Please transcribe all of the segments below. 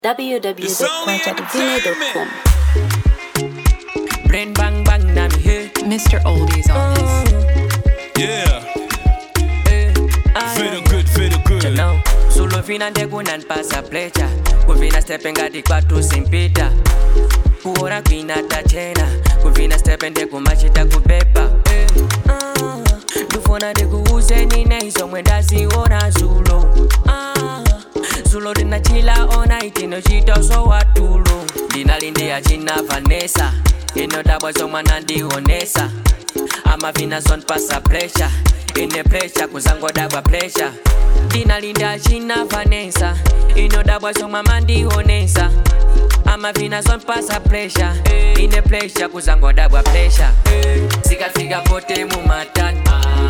www.quantatavine.com. Brain bang bang na mi he. Mr. Oldies on this. Yeah, eh, ah, very good, very good. no. Solo fina ndekunanipasa plecha kuvina stepe ngati kwathu simpita kuona kwina tachena kuvina stepe ndekumachita kupepa eh, ah, ndifuna ndikuuzeni neizomwe ndaziona zulo ah, zulo ndinachila ona itinochita zowatulo ndinalindiya china vanesa inodabwa zomwe nandionesa amavina zonpasa pressure ine pressure kuzangodabwa pressure ndinalinda china vanesa inodabwa zomwe mandionesa amavina zonpasa pressure ine pressure kuzangodabwa pressure zikafika pote mumatani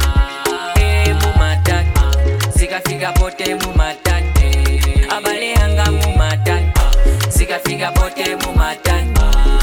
Eh, mumatani zikafika pote mumatani abale hanga mumatani zikafika pote mumatani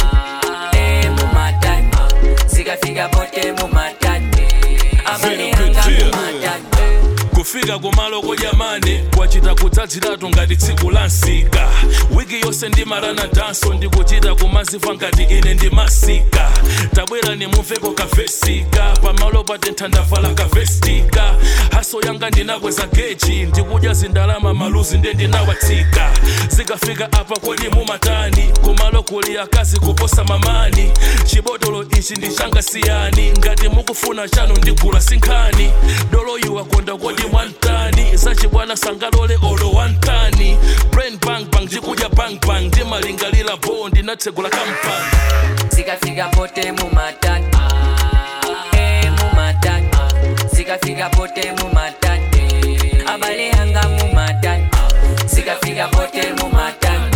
Eh, mumatani zikafika pote mumatani abale hanga mumatani kufika kumalo kojamani kwachita kudzadziratu ngati tsiku la nsika wiki yonse ndimalana danso ndikuchita kumazifa ngati ine ndimasika tabwera nimumveko kavesika pamalo patentha ndavala kavestika haso yanga ndinakweza geji ndikudya zindalama maluzi nde ndinawatsika zikafika apa kodi mumatani kumalo kuli akazi kuposa mamani chibotolo ichi ndi changa siyani ngati mukufuna chanu ndigula sinkhani dolo iwa konda kodi mwantani zachibwana sangalole olo wantani brain bang bang ndikudya bang bang ndimalingalira bo ndinatsegula kampani zikafika pote mumatani Eh, mumatani zikafika pote mumatani abale hanga mumatani zikafika pote mumatani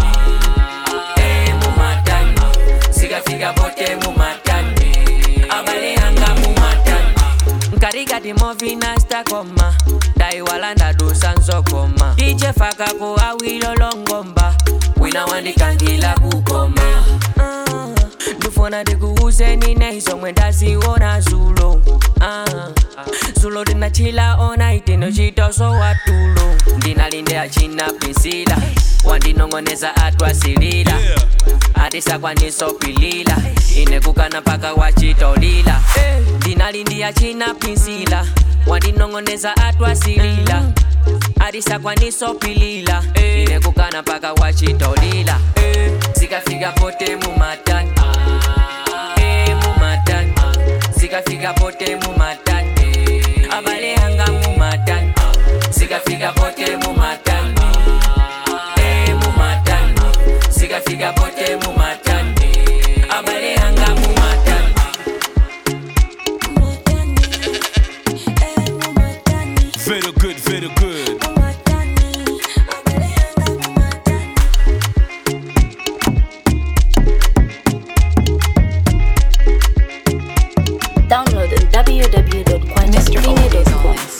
Eh, mumatani zikafika pote mumatani abale hanga mumatani nkarikati movina stakoma ndaiwala ndadusa nzokoma ichefakako awilolongomba wina wandikangila kukoma Ah, ndifuna ndikuuzeni neizomwe ndaziona zulo Ah, zulo ndinachila ona itinochitoso watulo ndinalinde achina pinsila wandinong'oneza atwasilila Yeah. atisakwanisopilila inekukana mpaka wachitolila ndinalindiya china pinsila wandinong'oneza atwasilila atisakwanisopilila inekukana mpaka wachitolila zikafika pote mumatani Eh, mumatani zikafika pote mumatani abale hanga mumatani zikafika pote mumatani Eh, mumatani zikafika pote mumatani abale hanga mumatani very good very good Download on Mr. Oldies on www.quantatavine.com. this.